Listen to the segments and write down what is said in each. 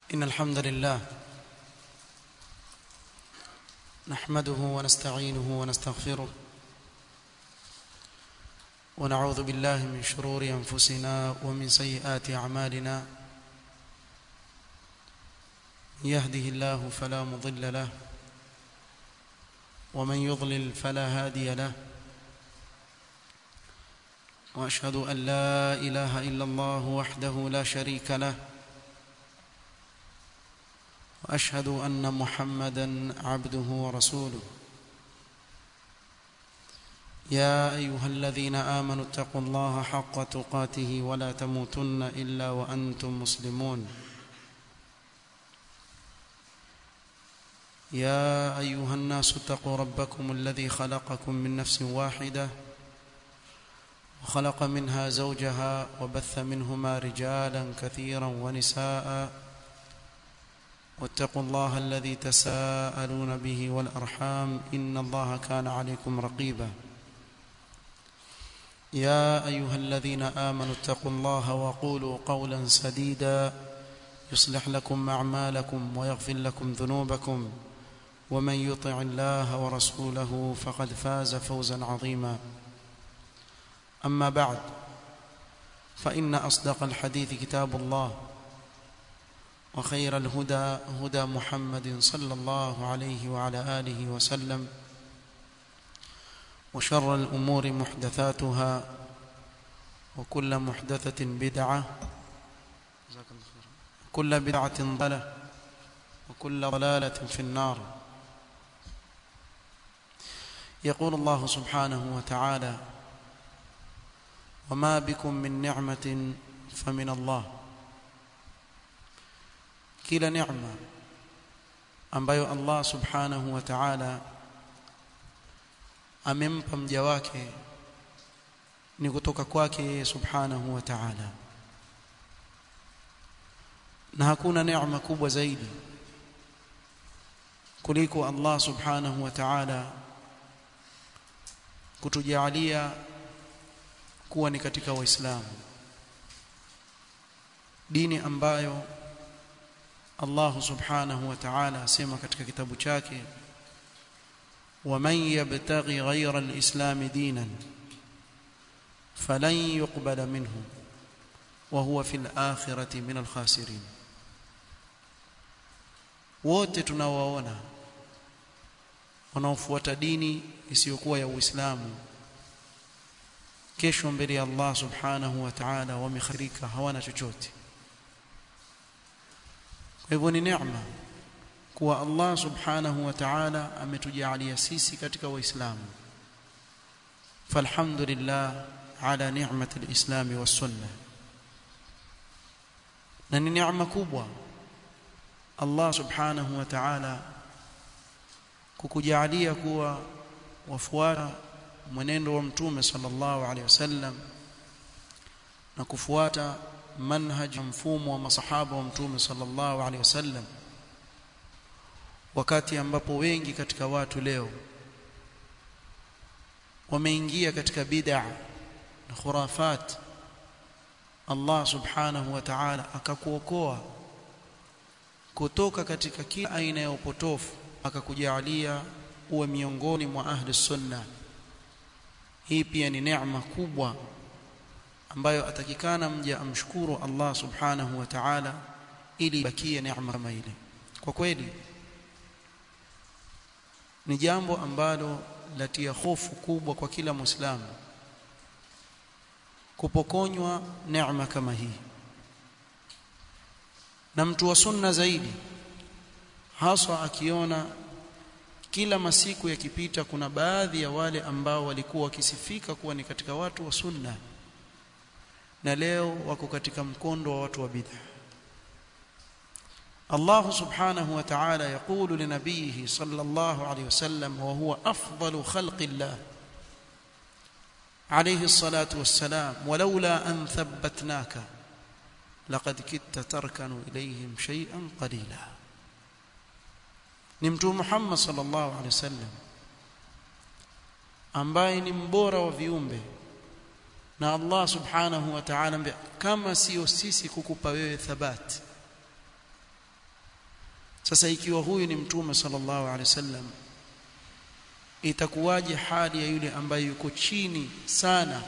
إن الحمد لله نحمده ونستعينه ونستغفره ونعوذ بالله من شرور أنفسنا ومن سيئات أعمالنا من يهده الله فلا مضل له ومن يضلل فلا هادي له واشهد ان لا اله الا الله وحده لا شريك له واشهد ان محمدا عبده ورسوله يا ايها الذين امنوا اتقوا الله حق تقاته ولا تموتن الا وانتم مسلمون يا ايها الناس اتقوا ربكم الذي خلقكم من نفس واحده وخلق منها زوجها وبث منهما رجالا كثيرا ونساء واتقوا الله الذي تساءلون به والارحام ان الله كان عليكم رقيبا يا ايها الذين امنوا اتقوا الله وقولوا قولا سديدا يصلح لكم اعمالكم ويغفر لكم ذنوبكم ومن يطع الله ورسوله فقد فاز فوزا عظيما اما بعد فان اصدق الحديث كتاب الله وخير الهدى هدى محمد صلى الله عليه وعلى اله وسلم وشر الامور محدثاتها وكل محدثه بدعه كل بدعه ضلاله وكل ضلاله في النار يقول الله سبحانه وتعالى وما بكم من نعمه فمن الله kila neema ambayo Allah subhanahu wa ta'ala amempa mja wake ni kutoka kwake subhanahu wa ta'ala na hakuna neema kubwa zaidi kuliko Allah subhanahu wa ta'ala kutujalia kuwa ni katika waislamu dini ambayo Allah subhanahu wa ta'ala asema katika kitabu chake ومن يبتغي غير الإسلام دينا فلن يقبل منه وهو في الآخرة من الخاسرين wote tunawaona wanaofuata dini isiyokuwa ya Uislamu kesho mbele ya Allah subhanahu wa ta'ala wamekhirika hawana chochote kwa hivyo ni neema kuwa Allah subhanahu wa ta'ala ametujalia sisi katika waislamu falhamdulillah ala ni'mati alislam was-sunnah na ni neema kubwa Allah subhanahu wa ta'ala kukujalia kuwa wafuata mwenendo wa mtume sallallahu alaihi wasallam na kufuata manhaj mfumo wa masahaba wa mtume sallallahu alaihi wasallam wakati ambapo wengi katika watu leo wameingia katika bid'a na khurafat Allah subhanahu wa ta'ala akakuokoa kutoka katika kila aina ya upotofu akakujalia uwe miongoni mwa ahli sunna hii pia ni neema kubwa ambayo atakikana mja amshukuru Allah subhanahu wa ta'ala ili bakie neema kama ile kwa kweli ni jambo ambalo latia hofu kubwa kwa kila muislamu kupokonywa neema kama hii na mtu wa sunna zaidi haswa akiona kila masiku yakipita kuna baadhi ya wale ambao walikuwa wakisifika kuwa ni katika watu wa sunna na leo wako katika mkondo wa watu wa bid'a الله سبحانه وتعالى يقول لنبيه صلى الله عليه وسلم وهو أفضل خلق الله عليه الصلاة والسلام ولولا أن ثبتناك لقد كدت تركن إليهم شيئا قليلا نمت محمد صلى الله عليه وسلم ambaye ni mbora wa viumbe na Allah subhanahu wa ta'ala kama sio sisi kukupa wewe thabati sasa ikiwa huyu ni mtume sallallahu alaihi wasallam itakuwaje hali ya yule ambaye yuko chini sana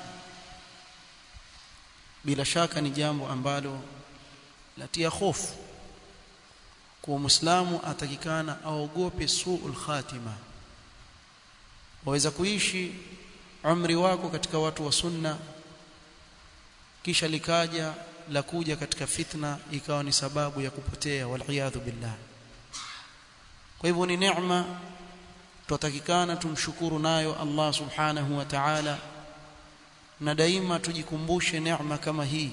bila shaka ni jambo ambalo latia hofu kwa muislamu atakikana aogope suul khatima waweza kuishi umri wako katika watu wa sunna kisha likaja la kuja katika fitna ikawa ni sababu ya kupotea waliyadhu billah kwa hivyo ni neema tutatakikana tumshukuru nayo Allah subhanahu wa ta'ala na daima tujikumbushe neema kama hii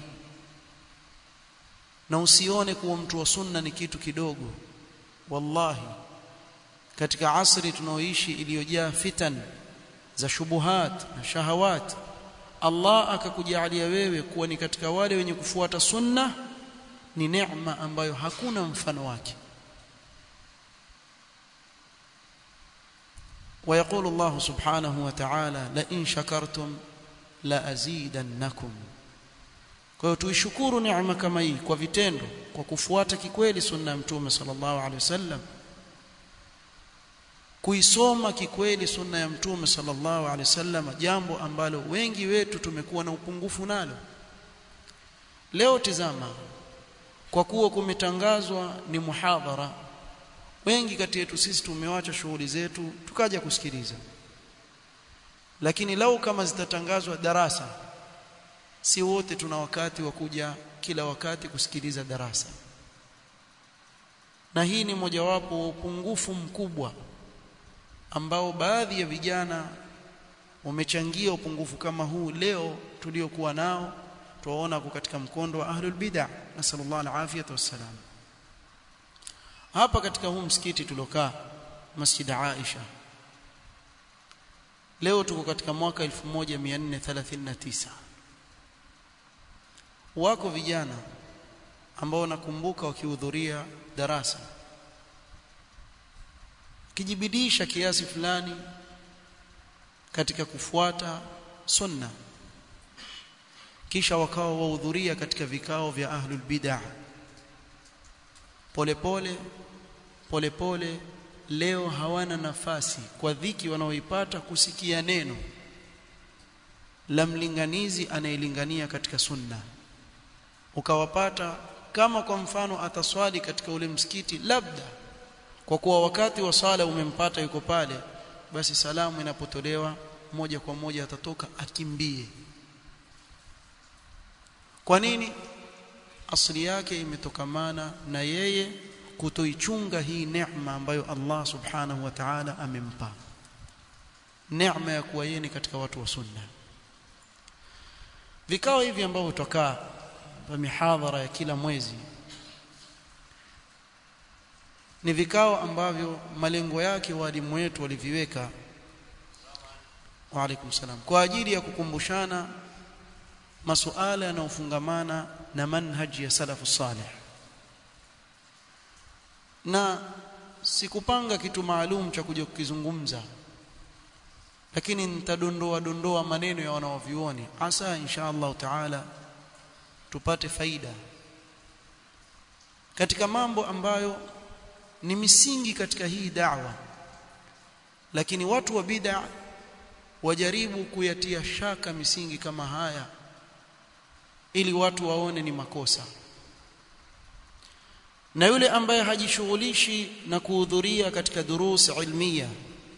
na usione kuwa mtu wa sunna ni kitu kidogo wallahi katika asri tunaoishi iliyojaa fitan za shubuhat na shahawat Allah akakujalia wewe kuwa ni katika wale wenye kufuata sunna ni neema ambayo hakuna mfano wake ويقول الله سبحانه وتعالى لئن شكرتم لازيدنكم kwa hiyo tuishukuru neema kama hii kwa vitendo kwa kufuata kikweli sunna ya mtume sallallahu alaihi wasallam kuisoma kikweli sunna ya mtume sallallahu alaihi wasallam jambo ambalo wengi wetu tumekuwa na upungufu nalo leo tizama kwa kuwa kumetangazwa ni muhadhara wengi kati yetu sisi tumewacha shughuli zetu tukaja kusikiliza lakini lau kama zitatangazwa darasa si wote tuna wakati wa kuja kila wakati kusikiliza darasa na hii ni mojawapo wa upungufu mkubwa ambao baadhi ya vijana wamechangia upungufu kama huu leo tuliokuwa nao tuwaona kwa katika mkondo wa ahlul bid'ah nasallallahu alafiyata wassalam hapa katika huu msikiti tulokaa Masjid Aisha leo tuko katika mwaka 1439 wako vijana ambao nakumbuka wakihudhuria darasa kijibidisha kiasi fulani katika kufuata sunna kisha wakawa wahudhuria katika vikao vya ahlul bid'ah polepole polepole leo hawana nafasi kwa dhiki wanaoipata kusikia neno la mlinganizi anayelingania katika sunna ukawapata kama kwa mfano ataswali katika ule msikiti labda kwa kuwa wakati wa sala umempata yuko pale basi salamu inapotolewa moja kwa moja atatoka akimbie kwa nini asili yake imetokamana na yeye kutoichunga hii neema ambayo Allah subhanahu wa ta'ala amempa neema ya kuwa yeye ni katika watu wa sunna vikao hivi ambavyo tutakaa vya mihadhara ya kila mwezi ni vikao ambavyo malengo yake walimu wetu waliviweka wa alaikum salam kwa ajili ya kukumbushana masuala yanayofungamana na manhaji ya salafu salih na sikupanga kitu maalum cha kuja kukizungumza lakini nitadondoa dondoa maneno ya wanaovioni asa insha Allah taala tupate faida katika mambo ambayo ni misingi katika hii da'wa lakini watu wa bid'a wajaribu kuyatia shaka misingi kama haya ili watu waone ni makosa na yule ambaye hajishughulishi na kuhudhuria katika durus ilmia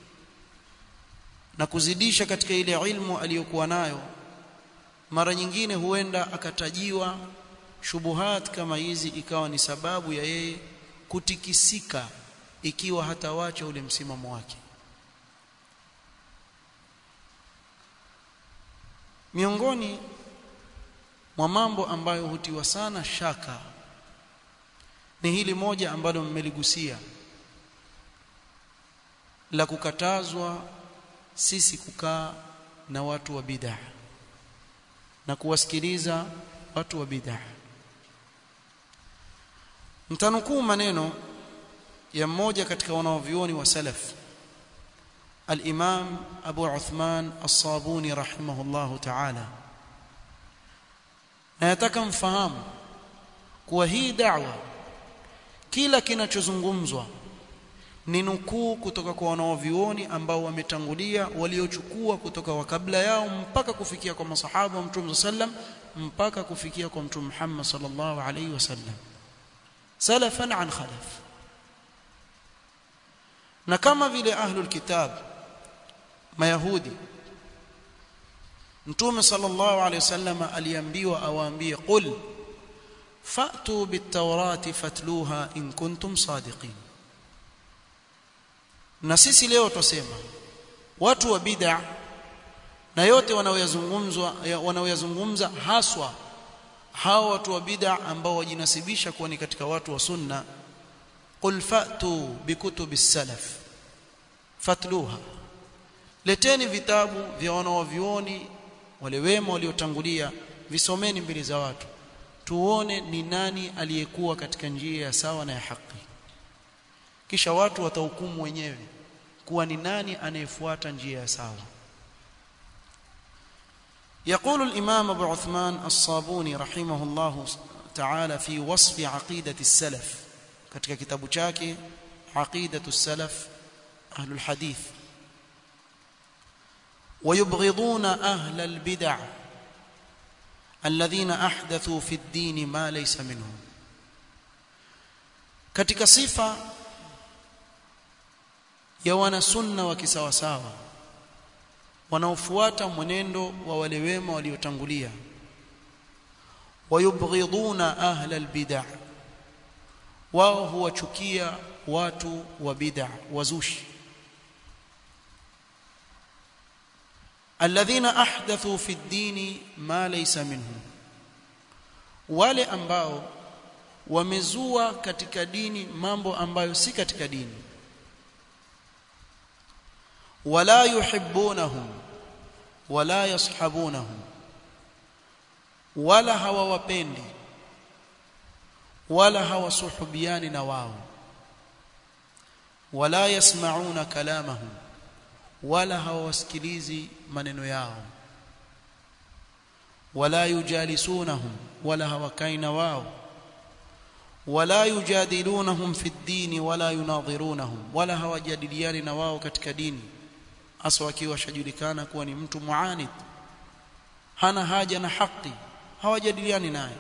na kuzidisha katika ile ilmu aliyokuwa nayo mara nyingine huenda akatajiwa shubuhat kama hizi ikawa ni sababu ya yeye kutikisika ikiwa hatawacha ule msimamo wake miongoni mwa mambo ambayo hutiwa sana shaka ni hili moja ambalo mmeligusia la kukatazwa sisi kukaa na watu wa bid'ah na kuwasikiliza watu wa bid'ah mtanukuu maneno ya mmoja katika wanaovioni wa salaf al-Imam Abu Uthman As-Sabuni rahimahullahu ta'ala na yataka mfahamu kuwa hii da'wa kila kinachozungumzwa ni nukuu kutoka kwa wanaovioni ambao wametangulia waliochukua kutoka wa kabla yao mpaka kufikia kwa masahaba wa Mtume sallam mpaka kufikia kwa Mtume Muhammad sallallahu alaihi wasallam salafan an khalaf na kama vile ahlul kitab mayahudi Mtume sallallahu alaihi wasallam aliambiwa awaambie qul fa'tu bit-taurati fatluha in kuntum sadiqin na sisi leo tusema watu wa bid'a na yote wanaoyazungumzwa wanaoyazungumza haswa hao watu wa bid'a ambao wajinasibisha kuwa ni katika watu wa sunna qul fa'tu bikutubi salaf fatluha leteni vitabu vya wanaovioni wale wema waliotangulia visomeni mbele za watu tuone ni nani aliyekuwa katika njia ya sawa na ya haki kisha watu watahukumu wenyewe kuwa ni nani anayefuata njia ya sawa يقول الإمام أبو عثمان الصابوني رحمه الله تعالى في وصف عقيدة السلف katika kitabu chake عقيدة السلف أهل الحديث ويبغضون أهل البدع الذين أحدثوا في الدين ما ليس منه katika sifa ya wana sunna wa kisawasawa wanaofuata mwenendo wa wale wema waliotangulia wayubghiduna ahla albid'a wao huwachukia watu wa bid'a wazushi alladhina ahdathu fi ad-din ma laysa minhu wale ambao wamezua katika dini mambo ambayo si katika dini wala yuhibbunahum wala yashabunahum wala hawawapendi wala hawasuhubiani na wao wala yasmauna kalamahum wala hawasikilizi maneno yao wala yujalisunahum wala hawakaina wao wala yujadilunahum fi ddini wala yunadhirunahum wala hawajadiliani na wao katika dini hasa wakiwa washajulikana kuwa ni mtu muanid hana haja na haki hawajadiliani naye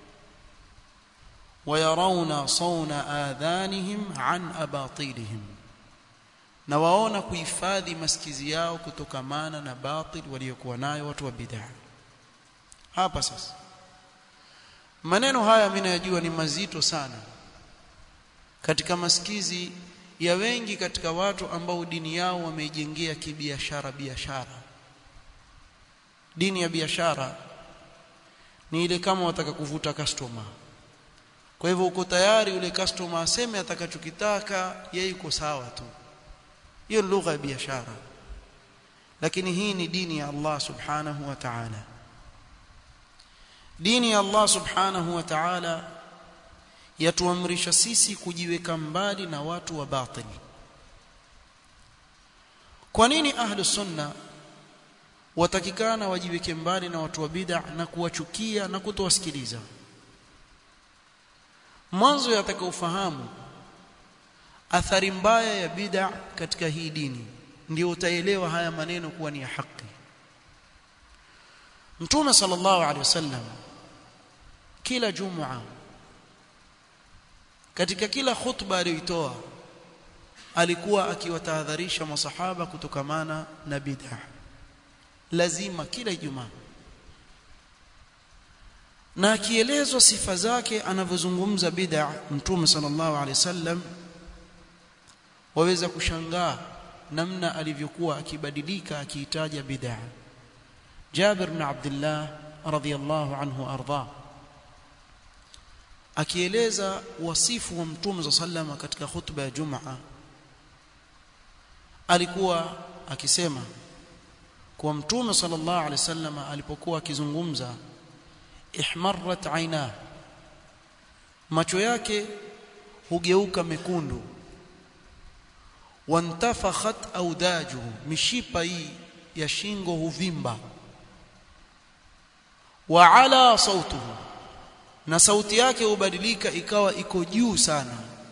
wayarawna sawna adhanihim an abatilihim na waona kuhifadhi masikizi yao kutokamana na batil waliokuwa nayo watu wa bid'a hapa sasa maneno haya mimi najua ni mazito sana katika masikizi ya wengi katika watu ambao dini yao wameijengea kibiashara biashara dini ya biashara ni ile kama wataka kuvuta customer kwa hivyo uko tayari yule customer aseme atakachokitaka yeye yuko sawa tu hiyo lugha ya biashara lakini hii ni dini ya Allah subhanahu wa ta'ala dini ya Allah subhanahu wa ta'ala yatuamrisha sisi kujiweka mbali na watu wa batili kwa nini ahlu sunna watakikana wajiweke mbali na watu wa bid'a na kuwachukia na kutowasikiliza mwanzo yatakaofahamu athari mbaya ya bid'a katika hii dini ndio utaelewa haya maneno kuwa ni ya haki Mtume sallallahu alaihi wasallam kila Jumaa katika kila khutba aliyoitoa alikuwa akiwatahadharisha masahaba kutokamana na bid'a lazima kila Ijumaa na akielezwa sifa zake anavyozungumza bid'a Mtume sallallahu alaihi wasallam waweza kushangaa namna alivyokuwa akibadilika akiitaja bid'a Jabir bin Abdullah radhiyallahu anhu arda akieleza wasifu wa Mtume sallallahu katika khutba ya Jumaa alikuwa akisema kwa Mtume sallallahu alaihi wasallam alipokuwa akizungumza ihmarrat aina macho yake hugeuka mekundu wantafakhat audajuhu mishipa hii ya shingo huvimba wa ala sautuhu na sauti yake hubadilika ikawa iko juu sana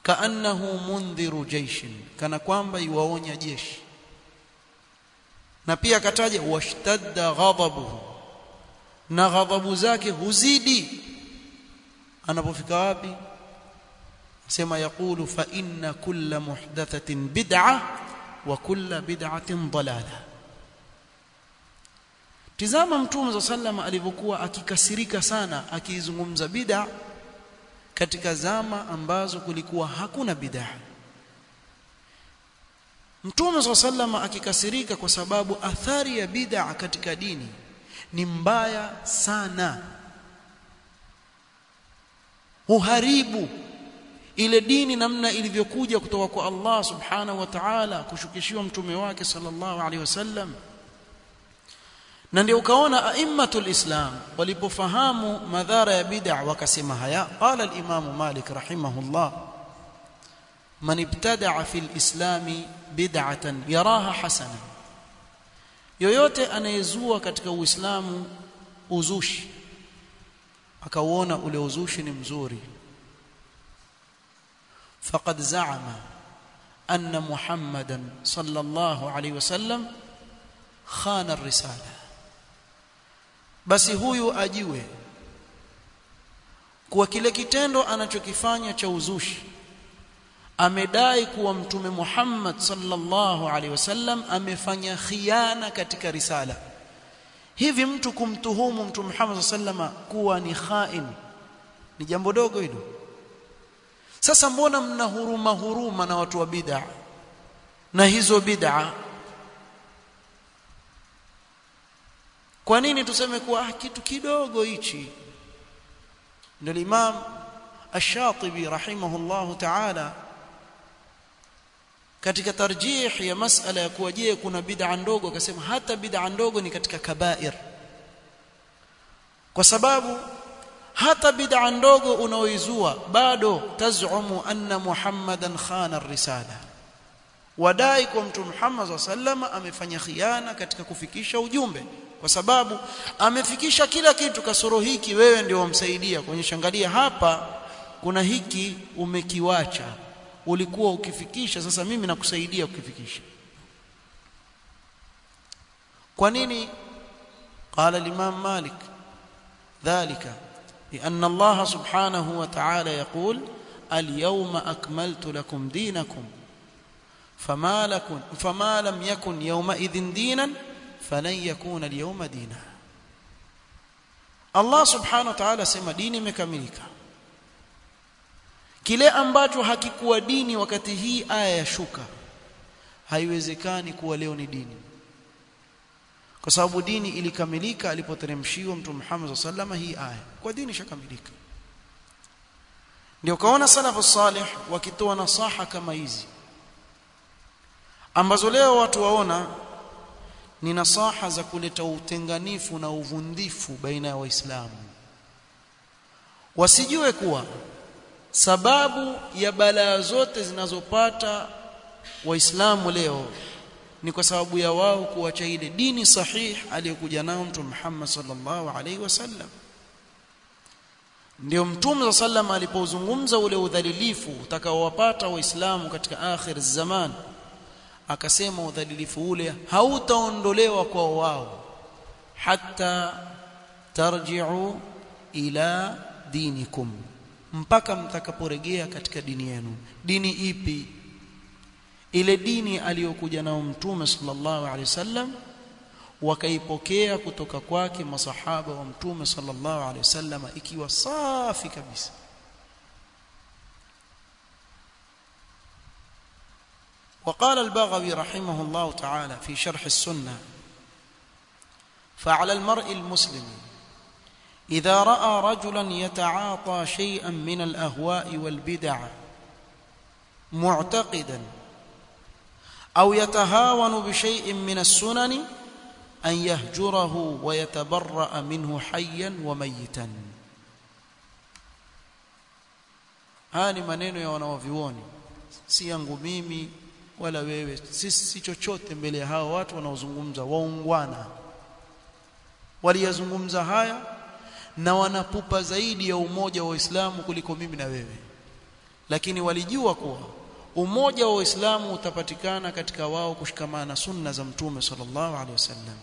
kaannahu mundhiru jaishin kana kwamba iwaonya jeshi na pia akataja washtadda ghadabuhu na ghadhabu zake huzidi anapofika wapi sema yakulu fa inna kulla muhdathatin bid'a wa kulla bid'atin dalala tizama mtume sallama alivyokuwa akikasirika sana akizungumza bid'a katika zama ambazo kulikuwa hakuna bid'a Mtume sallama akikasirika kwa sababu athari ya bid'a katika dini ni mbaya sana huharibu ile dini namna ilivyokuja kutoka kwa Allah subhanahu wa ta'ala kushukishiwa mtume wake sallallahu alaihi wasallam na ndio ukaona aimmatul islam walipofahamu madhara ya bid'a wakasema haya qala al-imam malik rahimahullah man ibtada'a fil islami bid'atan yaraha hasana yoyote anayezua katika uislamu uzushi akauona ule uzushi ni mzuri faqad za'ama anna muhammadan sallallahu alayhi wasallam khana ar-risala basi huyu ajue kuwa kile kitendo anachokifanya cha uzushi amedai kuwa mtume Muhammad sallallahu alaihi wasallam amefanya khiana katika risala hivi mtu kumtuhumu mtume Muhammad sallama kuwa ni khain ni jambo dogo hilo sasa mbona mna huruma huruma na watu wa bid'a na hizo bid'a kwa nini tuseme kuwa ah, kitu kidogo hichi ndio Imam Ash-Shatibi rahimahullahu ta'ala katika tarjih ya masala ya kuwa je kuna bid'a ndogo akasema hata bid'a ndogo ni katika kabair kwa sababu hata bid'a ndogo unaoizua bado tazumu anna muhammadan khana ar-risala wadai kwa mtume Muhammad sallama amefanya khiana katika kufikisha ujumbe kwa sababu amefikisha kila kitu kasoro hiki wewe ndio wamsaidia kuonyesha angalia hapa kuna hiki umekiwacha ulikuwa ukifikisha sasa mimi nakusaidia kukifikisha kwa nini قال الامام مالك ذلك لان الله سبحانه وتعالى يقول اليوم اكملت لكم دينكم فما لكم فما لم يكن يومئذ دينا فلن يكون اليوم دينا الله سبحانه وتعالى sema dini imekamilika kile ambacho hakikuwa dini wakati hii aya ya shuka haiwezekani kuwa leo ni dini kwa sababu dini ilikamilika alipoteremshiwa mtume Muhammad sallallahu hii aya kwa dini ishakamilika ndio kaona salafu salih wakitoa nasaha kama hizi ambazo leo watu waona ni nasaha za kuleta utenganifu na uvundifu baina ya waislamu wasijue kuwa sababu ya balaa zote zinazopata waislamu leo ni kwa sababu ya wao kuacha ile dini sahih aliyokuja nao mtume Muhammad sallallahu alaihi wasallam ndio mtume sallam alipozungumza ule udhalilifu utakaowapata waislamu katika akhir zaman akasema udhalilifu ule hautaondolewa kwa wao hatta tarji'u ila dinikum mpaka mtakaporejea katika dini yenu dini ipi ile dini aliyokuja nao mtume sallallahu alaihi wasallam wakaipokea kutoka kwake masahaba wa mtume sallallahu alaihi wasallam ikiwa safi kabisa وقال البغوي رحمه الله تعالى في شرح السنة فعلى المرء المسلم إذا رأى رجلا يتعاطى شيئا من الأهواء والبدع معتقدا أو يتهاون بشيء من السنن أن يهجره ويتبرأ منه حيا وميتا haya ni maneno ya wanaovioni si yangu mimi wala wewe sisi si chochote mbele ya hao watu wanaozungumza waungwana waliyazungumza haya na wanapupa zaidi ya umoja wa Uislamu kuliko mimi na wewe lakini walijua kuwa umoja wa Uislamu utapatikana katika wao kushikamana na sunna za mtume sallallahu alaihi wasallam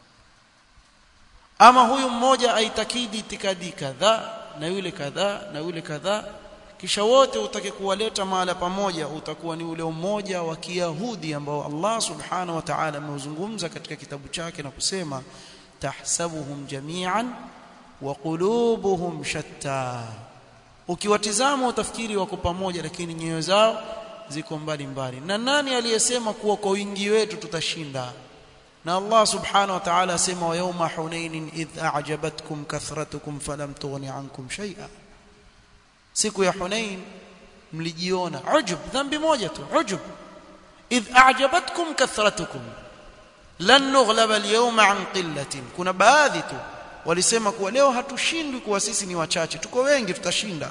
ama huyu mmoja aitakidi itikadi kadhaa na yule kadhaa na yule kadhaa kisha wote utake kuwaleta mahala pamoja utakuwa ni ule umoja wa Kiyahudi ambao Allah subhanahu wa ta'ala ameuzungumza katika kitabu chake na kusema tahsabuhum jami'an wa qulubuhum shatta ukiwatizama utafikiri wako pamoja lakini nyoyo zao ziko mbali mbali na nani aliyesema kuwa kwa wingi wetu tutashinda na Allah subhanahu wa ta'ala asema wa yawma hunain idh a'jabatkum kathratukum falam tughni ankum shay'a siku ya hunain mlijiona ujub dhambi moja tu ujub idh a'jabatkum kathratukum lan nughlaba al-yawma an qillatin kuna baadhi tu walisema kuwa leo hatushindwi kuwa sisi ni wachache tuko wengi tutashinda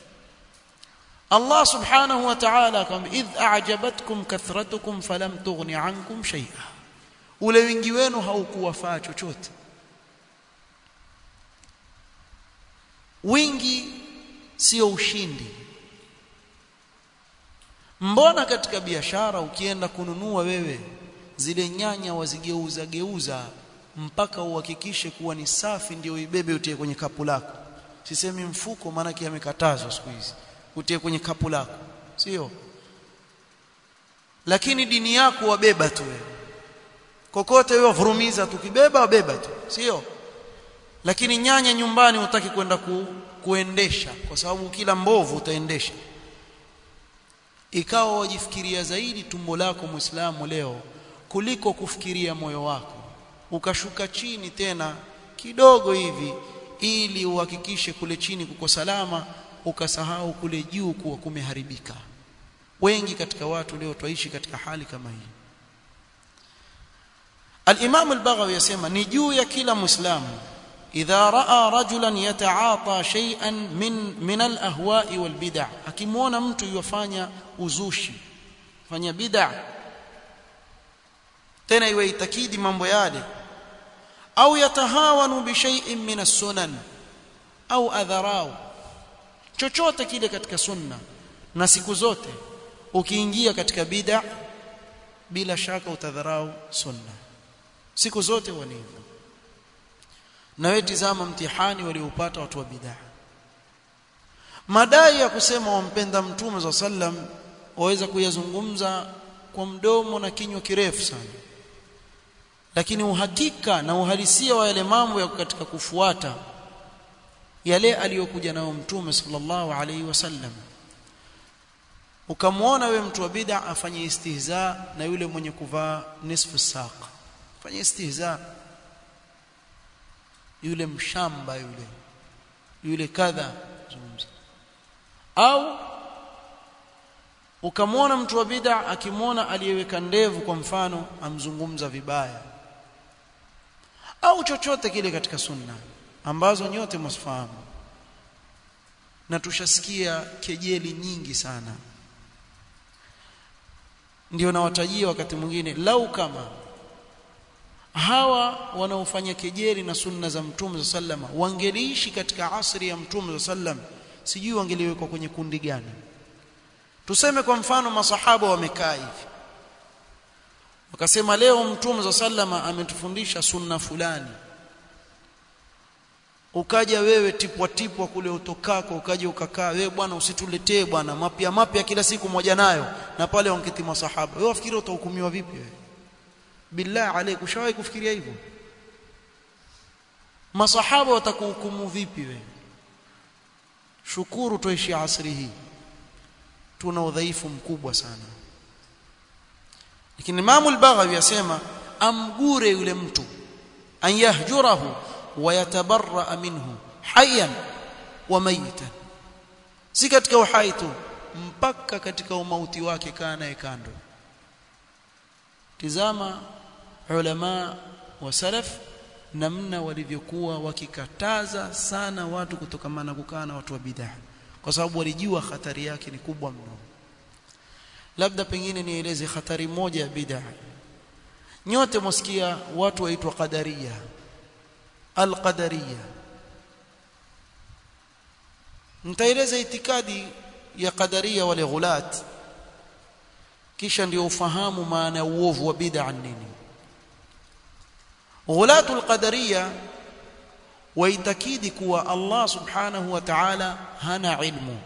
Allah subhanahu wa ta'ala akamwambia idh a'jabatkum kathratukum falam tughni ankum shay'a ule wingi wenu haukuwafaa chochote wingi sio ushindi mbona katika biashara ukienda kununua wewe zile nyanya wazigeuza geuza mpaka uhakikishe kuwa ni safi ndio ibebe utie kwenye kapu lako sisemi mfuko maana yamekatazwa siku hizi utie kwenye kapu lako sio lakini dini yako wabeba tu wewe kokote wewe vurumiza tukibeba wabeba tu sio lakini nyanya nyumbani utaki kwenda ku, kuendesha kwa sababu kila mbovu utaendesha ikawa wajifikiria zaidi tumbo lako muislamu leo kuliko kufikiria moyo wako ukashuka chini tena kidogo hivi ili uhakikishe kule chini kuko salama ukasahau kule juu kuwa kumeharibika wengi katika watu leo twaishi katika hali kama hii Al-Imam al-Baghawi yasema ni juu ya kila Muislamu idha raa rajulan yataata shay'an min min al-ahwa'i wal bid'ah akimwona mtu yufanya uzushi fanya bid'ah tena iwe itakidi mambo yale au yatahawanu bi shay'in min as-sunan au adharau chochote kile katika sunna na siku zote ukiingia katika bid'a bila shaka utadharau sunna siku zote walivyo na wewe tizama mtihani walioupata watu wa bid'a madai ya kusema wampenda mtume za sallam waweza kuyazungumza kwa mdomo na kinywa kirefu sana lakini uhakika na uhalisia wa yale mambo ya katika kufuata yale aliyokuja nayo mtume sallallahu alaihi wasallam ukamwona we mtu wa bid'a afanye istihza na yule mwenye kuvaa nisfu saq fanye istihza yule mshamba yule yule kadha zungumza au ukamwona mtu wa bid'a akimwona aliyeweka ndevu kwa mfano amzungumza vibaya au chochote kile katika sunna ambazo nyote msifahamu na tushasikia kejeli nyingi sana ndio nawatajia wakati mwingine lau kama hawa wanaofanya kejeli na sunna za mtume za sallama wangeliishi katika asri ya mtume za sallam sijui wangeliwekwa kwenye kundi gani tuseme kwa mfano masahaba wamekaa hivi wakasema leo mtume za sallama ametufundisha sunna fulani ukaja wewe tipwa tipwa kule utokako ukaja ukakaa wewe bwana usituletee bwana mapya mapya kila siku moja nayo na pale wanketi masahaba wewe wafikiri utahukumiwa vipi wewe billah alayk ushawahi kufikiria hivyo masahaba watakuhukumu vipi wewe shukuru tuishi asri hii tuna udhaifu mkubwa sana lakini Imam al-Baghawi yasema amgure yule mtu an yahjurahu wa yatabarra minhu hayyan wa mayitan si katika uhai tu mpaka katika umauti wake kaa naye kando tizama ulama wa salaf namna walivyokuwa wakikataza sana watu kutokamana kukaa na watu wa bid'ah kwa sababu walijua hatari yake ni kubwa mno labda pengine nieleze hatari moja ya bid'ah nyote msikia watu waitwa qadariya alqadariya nitaeleza itikadi ya qadaria wale ghulat kisha ndio ufahamu maana ya uovu wa bid'a nini ghulatul qadaria waitakidi kuwa Allah subhanahu wa ta'ala hana ilmu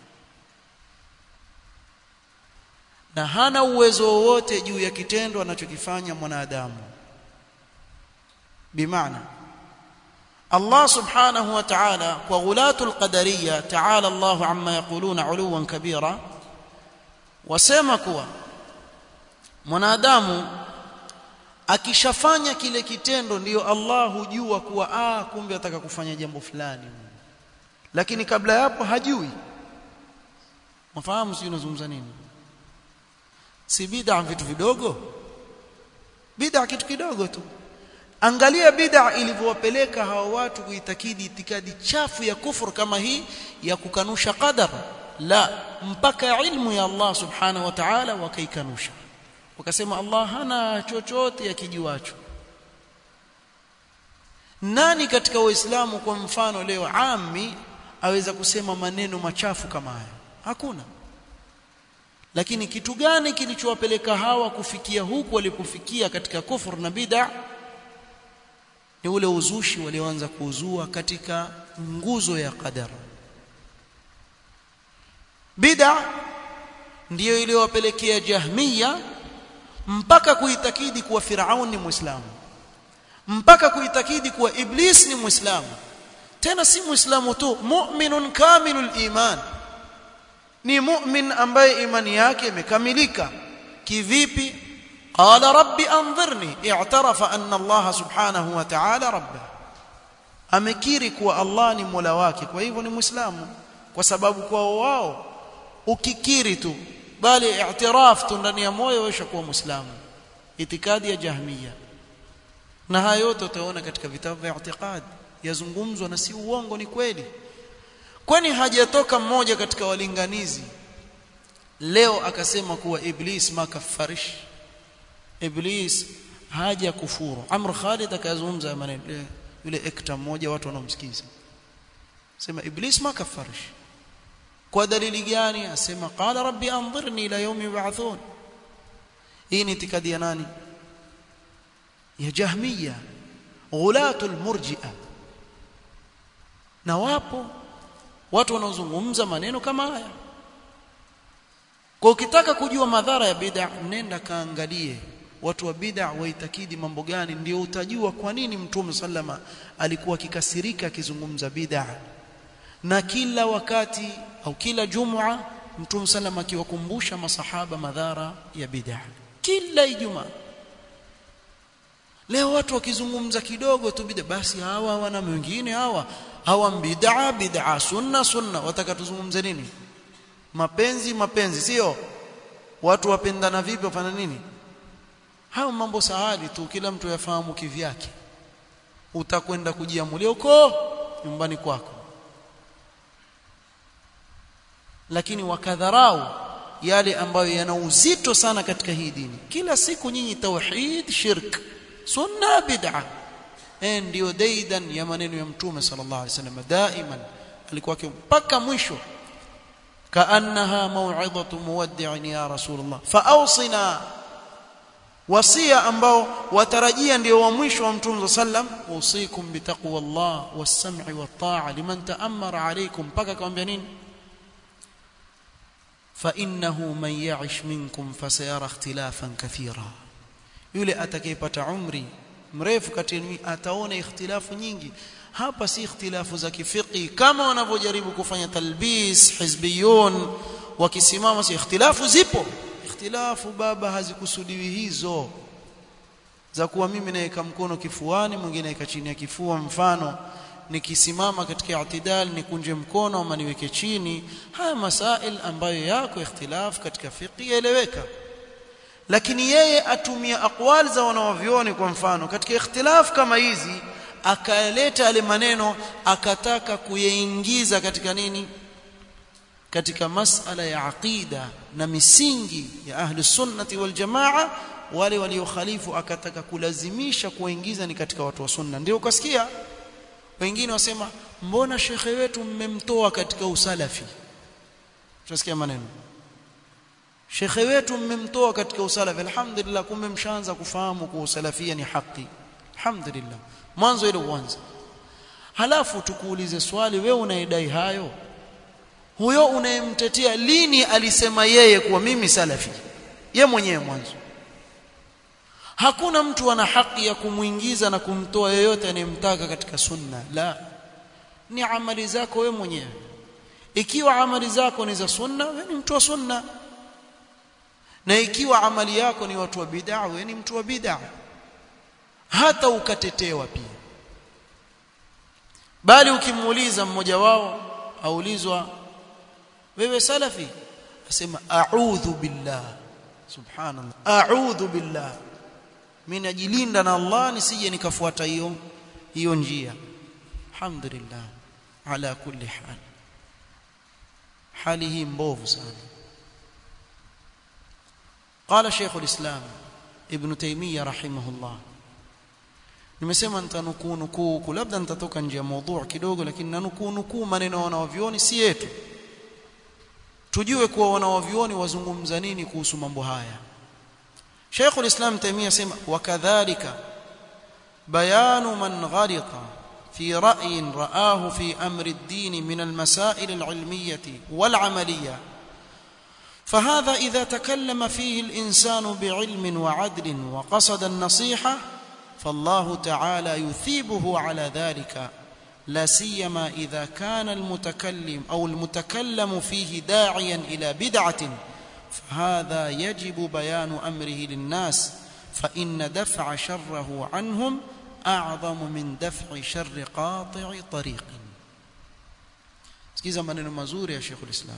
na hana uwezo wowote juu ya kitendo anachokifanya mwanadamu bimaana Allah subhanahu wa ta'ala kwa ghulatul qadariyya ta'ala Allah amma yaquluna uluwan kabira wasema kuwa mwanadamu akishafanya kile kitendo ndiyo Allah hujua kuwa ah kumbe ataka kufanya jambo fulani lakini kabla ya hapo hajui mfahamu sio unazungumza nini si bid'a vitu vidogo bid'a kitu kidogo tu angalia bid'a ilivyowapeleka hawa watu kuitakidi itikadi chafu ya kufur kama hii ya kukanusha qadar la mpaka ilmu ya Allah subhanahu wa ta'ala wakaikanusha wakasema Allah hana chochote yakijuacho nani katika waislamu kwa mfano leo ami aweza kusema maneno machafu kama haya hakuna lakini kitu gani kilichowapeleka hawa kufikia huku walipofikia katika kufur na bid'a ni ule uzushi walioanza kuuzua katika nguzo ya qadar bid'a ndiyo iliyowapelekea jahmiya mpaka kuitakidi kuwa Firaun ni Muislamu mpaka kuitakidi kuwa Iblis ni Muislamu tena si Muislamu tu mu'minun kamilul iman ni mu'min ambaye imani yake imekamilika kivipi qala rabbi anzirni i'tarafa anna Allah subhanahu wa ta'ala rabba amekiri kuwa Allah ni Mola wake kwa hivyo ni Muislamu kwa sababu kwao wao ukikiri tu bali i'tiraf tu ndani ya moyo wewe kuwa muislamu itikadi ya jahmiya na haya yote utaona katika vitabu vya i'tiqad yazungumzwa na si uongo ni kweli kwani hajatoka mmoja katika walinganizi leo akasema kuwa iblis makafarish iblis haja kufuru amr khalid akazungumza maneno yule ekta mmoja watu wanaomsikiza sema iblis makafarish kwa dalili gani asema qala rabbi anzirni ila yawmi yub'athun hii ni itikadi ya nani ya jahmiya ghulatul murji'a na wapo watu wanaozungumza maneno kama haya kwa ukitaka kujua madhara ya bid'a nenda kaangalie watu wa bid'a waitakidi mambo gani ndio utajua kwa nini mtume sallama alikuwa akikasirika akizungumza bid'a na kila wakati au kila jumua mtume sallam akiwakumbusha masahaba madhara ya bid'a kila ijumaa leo watu wakizungumza kidogo tu bid'a basi hawa wana wengine hawa hawa bid'a bid'a sunna sunna wataka tuzungumze nini mapenzi mapenzi sio watu wapendana vipi wafanya nini hayo mambo sahali tu kila mtu yafahamu kivyake utakwenda kujiamulia huko nyumbani kwako lakini wakadharau yale ambayo yana uzito sana katika hii dini kila siku nyinyi tauhid shirk sunna bid'a eh ndio daidan ya maneno ya mtume sallallahu alaihi wasallam daiman alikuwa mpaka mwisho kaannaha mau'izatu muwaddi'in ya rasulullah faawsina wasia ambao watarajia ndio wa mwisho wa mtume sallam usikum bitaqwallah was-sam'i wat-ta'a liman ta'ammara alaykum mpaka akamwambia nini فانه من يعش منكم فسيرى اختلافا كثيرا yule atakayepata umri mrefu kati yenu ataona ikhtilafu nyingi hapa si ikhtilafu za kifiki kama wanavyojaribu kufanya talbis hizbiyun wakisimama si ikhtilafu zipo ikhtilafu baba hazikusudiwi hizo za kuwa mimi naweka mkono kifuani mwingine naweka chini ya kifua mfano nikisimama katika i'tidal nikunje mkono ama niweke chini haya masail ambayo yako ikhtilaf katika fiqh yaeleweka lakini yeye atumia aqwal za wanawavioni kwa mfano katika ikhtilaf kama hizi akaleta yale maneno akataka kuyaingiza katika nini katika masala ya aqida na misingi ya ahli sunnati wal jamaa wale waliokhalifu akataka kulazimisha kuwaingiza ni katika watu wa sunna ndio ukasikia wengine wasema mbona shekhe wetu mmemtoa katika usalafi tutasikia maneno shekhe wetu mmemtoa katika usalafi alhamdulillah kumbe mshaanza kufahamu kuwa usalafia ni haki alhamdulillah mwanzo ile uanze halafu tukuulize swali wewe unaidai hayo huyo unayemtetea lini alisema yeye kuwa mimi salafi ye mwenyewe mwanzo hakuna mtu ana haki ya kumuingiza na kumtoa yeyote anayemtaka katika sunna la ni amali zako wewe mwenyewe ikiwa amali zako ni za sunna wewe ni mtu wa sunna na ikiwa amali yako ni watu wa bid'a wewe ni mtu wa bid'a hata ukatetewa pia bali ukimuuliza mmoja wao aulizwa wewe salafi asema a'udhu billah subhanallah a'udhu billah mimi najilinda na Allah nisije nikafuata hiyo hiyo njia alhamdulillah ala kulli hal hali hii mbovu sana قال شيخ الإسلام ابن تيمية رحمه الله nimesema nitanukuu nukuu labda nitatoka nje ya mada kidogo lakini nanukuu nukuu maneno wanaovioni si yetu tujue kuwa wanaovioni wazungumza nini kuhusu mambo haya Sheikh al-Islam Taimiyya sema wakadhalika bayanu man gharita في رأي رآه في أمر الدين من المسائل العلمية والعملية فهذا إذا تكلم فيه الإنسان بعلم وعدل وقصد النصيحة فالله تعالى يثيبه على ذلك لا سيما إذا كان المتكلم أو المتكلم فيه داعيا إلى بدعة فهذا يجب بيان أمره للناس فإن دفع شره عنهم أعظم من دفع شر قاطع طريق sikiza maneno mazuri ya Sheikh ulislam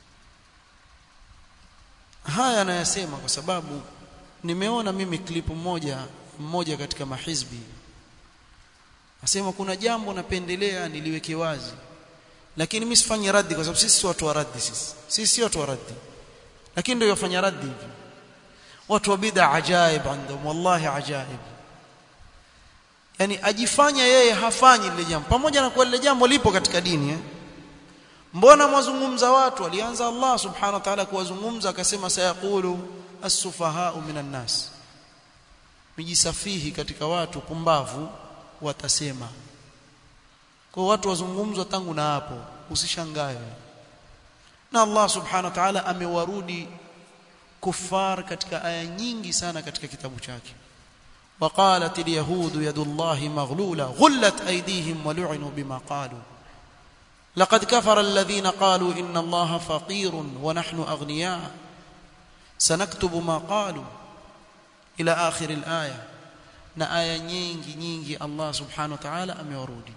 haya anayasema kwa sababu nimeona mimi klipu moja mmoja katika mahizbi asema kuna jambo napendelea niliweke wazi lakini mimi sifanyi raddi kwa sababu sisi si watu wa raddi sisi sisi si watu wa raddi lakini ndio yafanya raddi hivi watu wa bid'a ajaib andhum wallahi ajaib yani ajifanya yeye hafanyi lile jambo pamoja na kuwa lile jambo lipo katika dini eh? mbona mwazungumza watu alianza Allah subhanahu wa ta'ala kuwazungumza akasema sayaqulu as-sufaha'u minan nas mijisafihi katika watu pumbavu watasema kwa watu wazungumzwa tangu na hapo usishangae na Allah subhanahu wa ta'ala amewarudi kufar katika aya nyingi sana katika kitabu chake وقالت اليهود يد الله مغلولة غلت أيديهم ولعنوا بما قالوا لقد كفر الذين قالوا إن الله فقير ونحن أغنياء سنكتب ما قالوا إلى آخر الآية na aya nyingi nyingi Allah subhanahu wa ta'ala amewarudi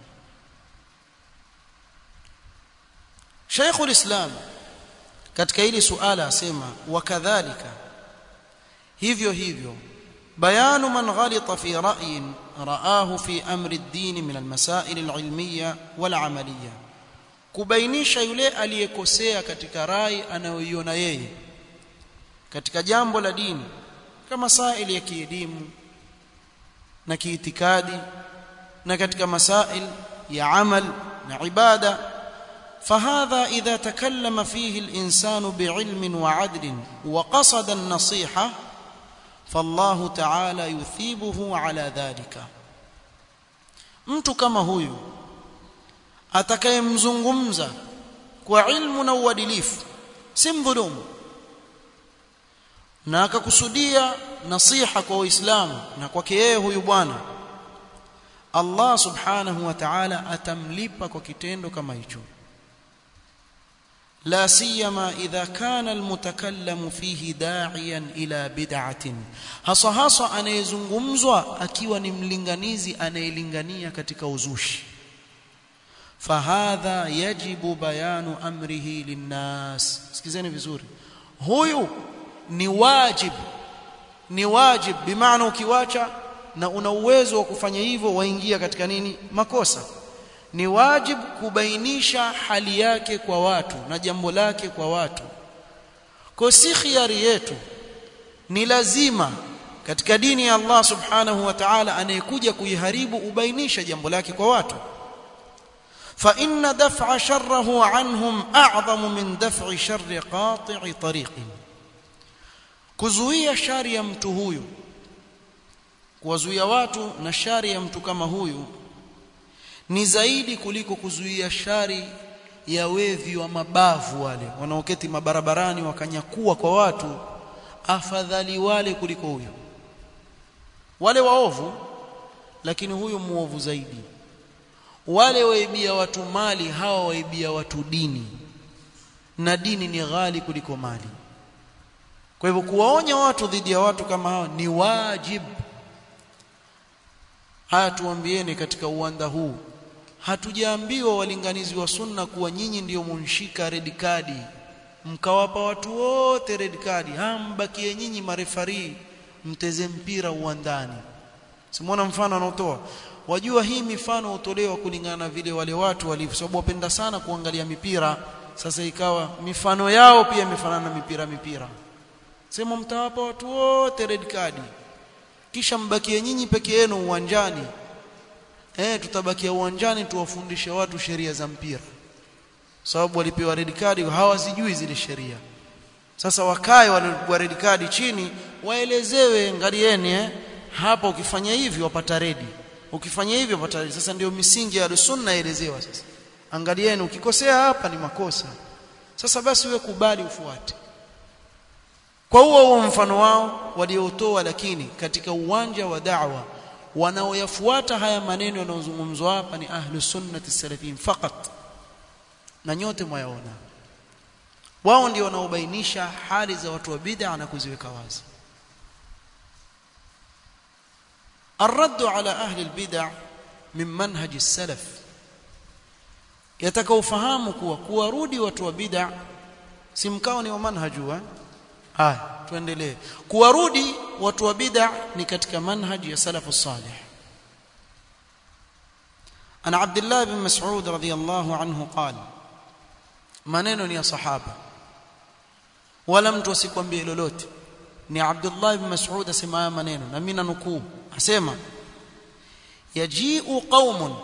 Sheikhul Islam katika hili suala asema wakadhalika hivyo hivyo بيان من غلط في رأي رآه في أمر الدين من المسائل العلمية والعملية kubainisha yule aliyekosea katika rai anayoiona yeye katika jambo la dini kama masail ya kielimu na kiitikadi na katika masail ya amal na ibada فهذا إذا تكلم فيه الإنسان بعلم وعدل وقصد النصيحة فالله تعالى يثيبه على ذلك mtu kama huyu atakayemzungumza kwa ilmu na uadilifu si mdhulumu na akakusudia nasiha kwa Uislamu na kwake yeye huyu bwana Allah subhanahu wa ta'ala atamlipa kwa kitendo kama hicho لا سيما إذا كان المتكلم فيه داعيا إلى بدعة hasa hasa anayezungumzwa akiwa ni mlinganizi anayelingania katika uzushi fahadha yajibu bayanu amrihi linnas sikizeni vizuri huyu ni wajib ni wajib bimaana ukiwacha na una uwezo wa kufanya hivyo waingia katika nini makosa ni wajib kubainisha hali yake kwa watu na jambo lake kwa watu kwa si khiari yetu ni lazima katika dini ya Allah subhanahu wa ta'ala anayekuja kuiharibu ubainisha jambo lake kwa watu فإن دفع شره عنهم أعظم من دفع شر قاطع طريق kuzuia shari ya mtu huyu kuwazuia watu na shari ya mtu kama huyu ni zaidi kuliko kuzuia shari ya wevi wa mabavu wale wanaoketi mabarabarani wakanyakua kwa watu afadhali wale kuliko huyo wale waovu lakini huyu muovu zaidi wale waibia watu mali hawa waibia watu dini na dini ni ghali kuliko mali kwa hivyo kuwaonya watu dhidi ya watu kama hao ni wajibu haya tuambieni katika uwanda huu hatujaambiwa walinganizi wa sunna kuwa nyinyi ndiyo munshika red card mkawapa watu wote red card hambakie nyinyi marefari mteze mpira uwandani simuona mfano anaotoa wajua hii mifano hutolewa kulingana na vile wale watu walivyo sababu wapenda sana kuangalia mipira sasa ikawa mifano yao pia imefanana na mipira mipira sema mtawapa watu wote red card kisha mbakie nyinyi peke yenu uwanjani eh tutabakia uwanjani tuwafundishe watu sheria za mpira sababu walipewa red card hawazijui zile sheria sasa wakae walipigwa red card chini waelezewe ngalieni eh hapa ukifanya hivi wapata redi ukifanya hivi wapata redi sasa ndio misingi ya sunna elezewa sasa angalieni ukikosea hapa ni makosa sasa basi wewe kubali ufuate kwa huo huo mfano wao waliotoa lakini katika uwanja wa da'wa wanaoyafuata haya maneno yanayozungumzwa hapa ni ahlu sunnati salafin fakat na nyote mwayaona wao ndio wanaobainisha hali za watu wa bid'a na kuziweka wazi الرد على أهل البدع من منهج السلف يتكوفهام kuwa kuwarudi watu wa bid'a si mkao ni wa manhaju eh haya tuendelee kuwarudi watu wa bid'a ni katika manhaji ya salafu salih ana abdullah bin mas'ud radiyallahu anhu qala maneno ni ya sahaba wala mtu asikwambie lolote ni abdullah bin mas'ud asema haya maneno na mimi nanukuu asema yaji'u qaumun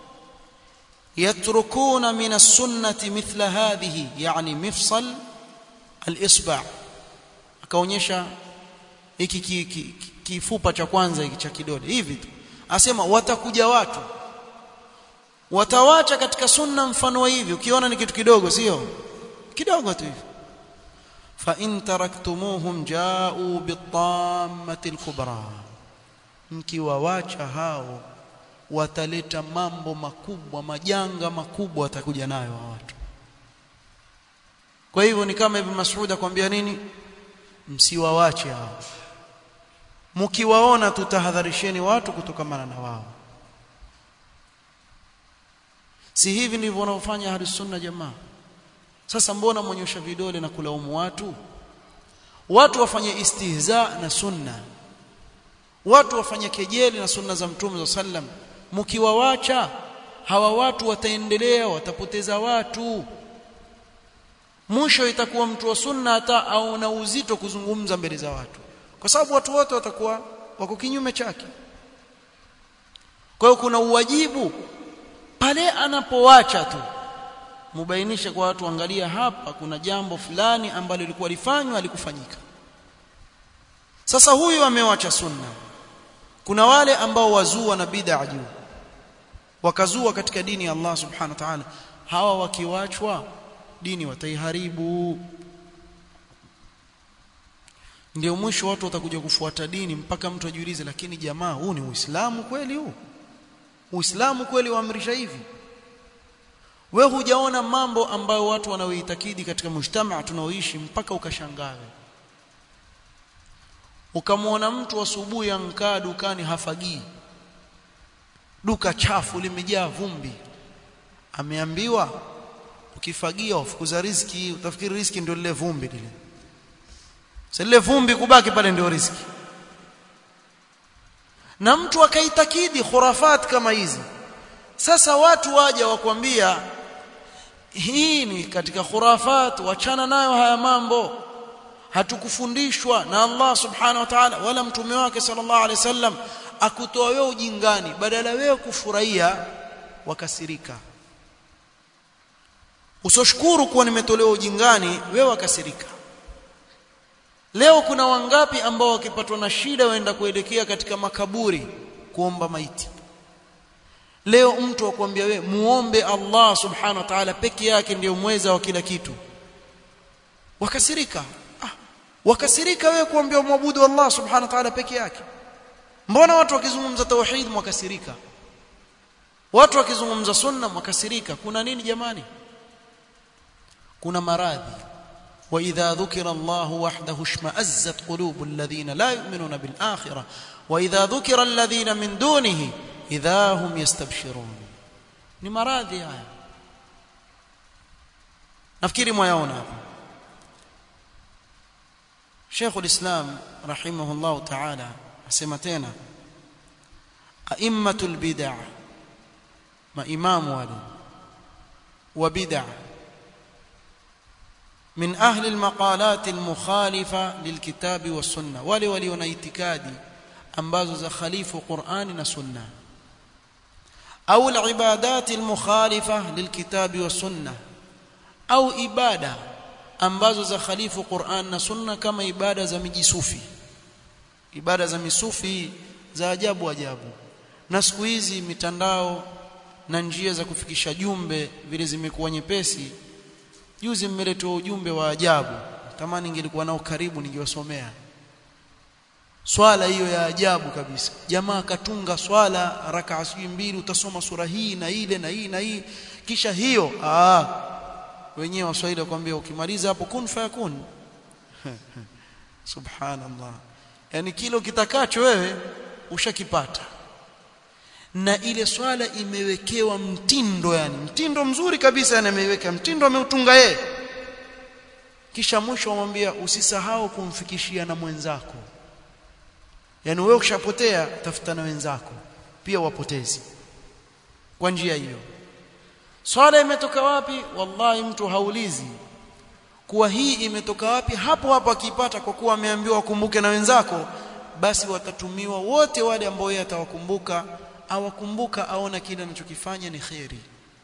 يتركون من السنة مثل هذه يعني مفصل الإصبع akaonyesha hiki kifupa cha kwanza hiki cha kidole hivi tu asema watakuja watu watawacha katika sunna mfano wa hivi ukiona ni kitu kidogo sio kidogo tu hivi fa in taraktumuhum ja'u bitammati alkubra mkiwawacha hao wataleta mambo makubwa majanga makubwa watakuja nayo watu kwa hivyo ni kama ibn Mas'ud akwambia nini msiwawache hao mkiwaona tutahadharisheni watu kutokamana na wao si hivi ndivyo wanaofanya ahli sunna jamaa sasa mbona monyosha vidole na kulaumu watu watu wafanye istihza na sunna watu wafanye kejeli na sunna za mtume sallam mkiwawacha hawa watu wataendelea watapoteza watu mwisho itakuwa mtu wa sunna hata au na uzito kuzungumza mbele za watu kwa sababu watu wote watakuwa wako kinyume chake kwa hiyo kuna uwajibu pale anapowacha tu mubainishe kwa watu angalia hapa kuna jambo fulani ambalo lilikuwa lifanywa alikufanyika sasa huyu amewacha sunna kuna wale ambao wazua na bid'a juu wakazua katika dini ya Allah subhanahu wa ta'ala hawa wakiwachwa dini wataiharibu ndio mwisho watu watakuja kufuata dini mpaka mtu ajiulize lakini jamaa huu ni uislamu kweli huu uislamu kweli waamrisha hivi we hujaona mambo ambayo watu wanaoitakidi katika mujtamaa tunaoishi mpaka ukashangawe ukamwona mtu asubuhi ankaa dukani hafagii duka chafu limejaa vumbi ameambiwa ukifagia ufukuza riziki utafikiri riziki ndio lile vumbi lile sasa lile vumbi kubaki pale ndio riziki na mtu akaitakidi khurafat kama hizi sasa watu waja wakwambia hii ni katika khurafat wachana nayo haya mambo hatukufundishwa na Allah subhanahu wa ta'ala wala mtume wake sallallahu alaihi wasallam akutoa wewe ujingani badala wewe kufurahia wakasirika usoshukuru kuwa nimetolewa ujingani wewe wakasirika leo kuna wangapi ambao wakipatwa na shida waenda kuelekea katika makaburi kuomba maiti leo mtu akwambia we muombe Allah subhanahu wa ta'ala peke yake ndiyo mweza wa kila kitu wakasirika ah, wakasirika wewe kuambia muabudu Allah subhanahu wa ta'ala peke yake mbona watu wakizungumza tauhid mwakasirika watu wakizungumza sunna mwakasirika kuna nini jamani kuna maradhi واذا ذكر الله وحده اشمئزت قلوب الذين لا يؤمنون بالاخره واذا ذكر الذين من دونه اذا هم يستبشرون ni maradhi haya nafikiri mwayaona hapa Sheikh ulislam rahimahullah ta'ala asema tena aimmatul bid'ah maimamu wale wa bid'ah من أهل المقالات المخالفة للكتاب والسنة wale walio na itikadi ambazo za khalifu Qur'ani na Sunna au al-ibadat al-mukhalifa lilkitabi was-sunnah au ibada ambazo za khalifu Qur'an na Sunna kama ibada za mijisufi ibada za misufi za ajabu ajabu na siku hizi mitandao na njia za kufikisha jumbe vile zimekuwa nyepesi juzi mmeletwa ujumbe wa ajabu tamani ingelikuwa nao karibu ningiwasomea swala hiyo ya ajabu kabisa jamaa katunga swala rakaa sijui mbili utasoma sura hii na ile na hii na hii kisha hiyo ah wenyewe waswahili wakwambia ukimaliza hapo kun fayakun subhanallah yani kile kitakacho wewe ushakipata na ile swala imewekewa mtindo yani mtindo mzuri kabisa yani ameiweka mtindo ameutunga yeye kisha mwisho amwambia usisahau kumfikishia na mwenzako yani wewe ukishapotea tafuta na wenzako pia wapotezi kwa njia hiyo swala imetoka wapi wallahi mtu haulizi kuwa hii imetoka wapi hapo hapo akipata kwa kuwa ameambiwa wakumbuke na wenzako basi watatumiwa wote wale ambao yeye atawakumbuka awakumbuka aona kile anachokifanya ni kheri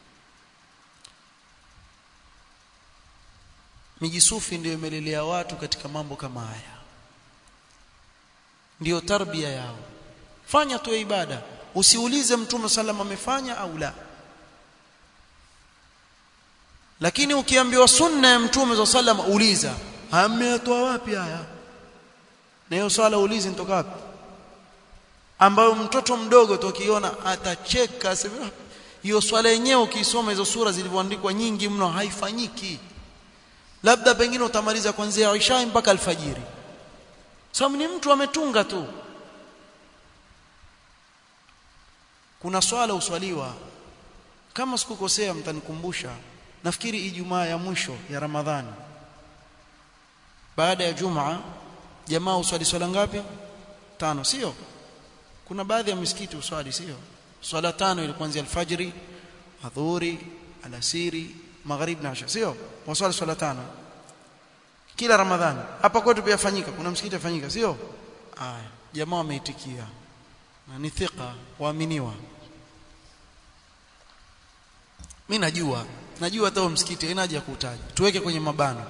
mijisufi ndio imelelea watu katika mambo kama haya ndiyo tarbia yao fanya tu ibada usiulize mtume sallam amefanya au la lakini ukiambiwa sunna ya mtume sallam uliza ametoa wapi haya na hiyo swala ulizi nitoka wapi ambayo mtoto mdogo tukiona atacheka asema hiyo swala yenyewe ukisoma hizo sura zilivyoandikwa nyingi mno haifanyiki labda pengine utamaliza kuanzia Isha mpaka alfajiri sababu ni mtu ametunga tu kuna swala uswaliwa kama sikukosea mtanikumbusha nafikiri ijumaa ya mwisho ya Ramadhani baada ya Jumaa jamaa uswali swala ngapi tano sio kuna baadhi ya misikiti uswali sio swala tano ile kuanzia alfajiri adhuhuri alasiri magharib na isha sio waswali swala tano kila ramadhani hapa kwetu pia fanyika kuna msikiti afanyika sio aya jamaa wameitikia na ni thika waaminiwa mimi najua najua hata msikiti haina haja ya kutaja tuweke kwenye mabano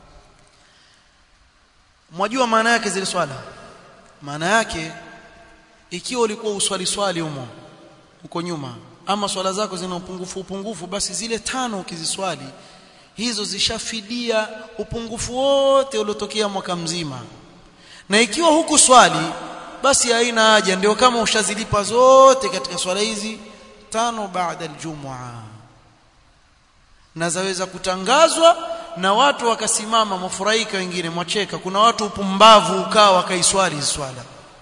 mwajua maana yake zile swala maana yake ikiwa ulikuwa uswali swali humo huko nyuma ama swala zako zina upungufu upungufu basi zile tano ukiziswali hizo zishafidia upungufu wote uliotokea mwaka mzima na ikiwa huku swali basi haina haja ndio kama ushazilipa zote katika swala hizi tano baada aljumua na zaweza kutangazwa na watu wakasimama mafurahika wengine mwacheka kuna watu upumbavu ukaa wakaiswali swala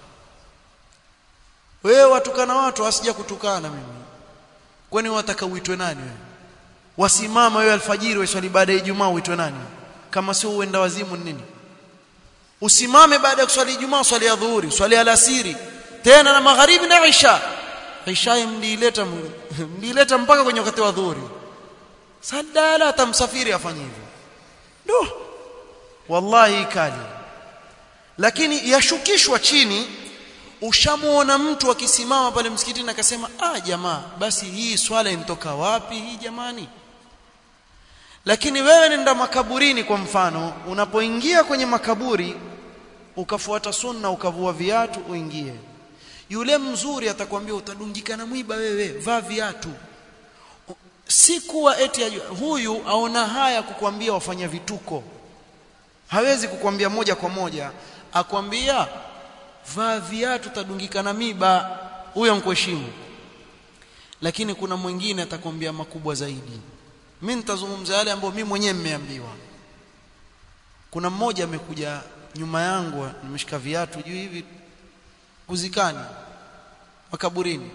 wewe watukana watu asija kutukana mimi kwani wataka uitwe nani wewe wasimama wewe alfajiri waswali baada ya Ijumaa uitwe nani kama sio uenda wazimu nini usimame baada ya kuswali Ijumaa swali ya dhuhuri swali alasiri tena na magharibi na isha isha mdileta mdileta mpaka kwenye wakati wa dhuhuri sadala atamsafiri afanye hivyo ndo wallahi kali lakini yashukishwa chini ushamuona mtu akisimama pale msikitini akasema ah jamaa basi hii swala inatoka wapi hii jamani lakini wewe nenda makaburini kwa mfano unapoingia kwenye makaburi ukafuata sunna ukavua viatu uingie yule mzuri atakwambia utadungika na mwiba wewe vaa viatu si kuwa eti ajua. huyu aona haya kukwambia wafanya vituko hawezi kukwambia moja kwa moja akwambia vaa viatu utadungika na miba huyo mkuheshimu lakini kuna mwingine atakwambia makubwa zaidi mimi nitazungumza yale ambayo mimi mwenyewe nimeambiwa kuna mmoja amekuja nyuma yangu nimeshika viatu juu hivi kuzikani makaburini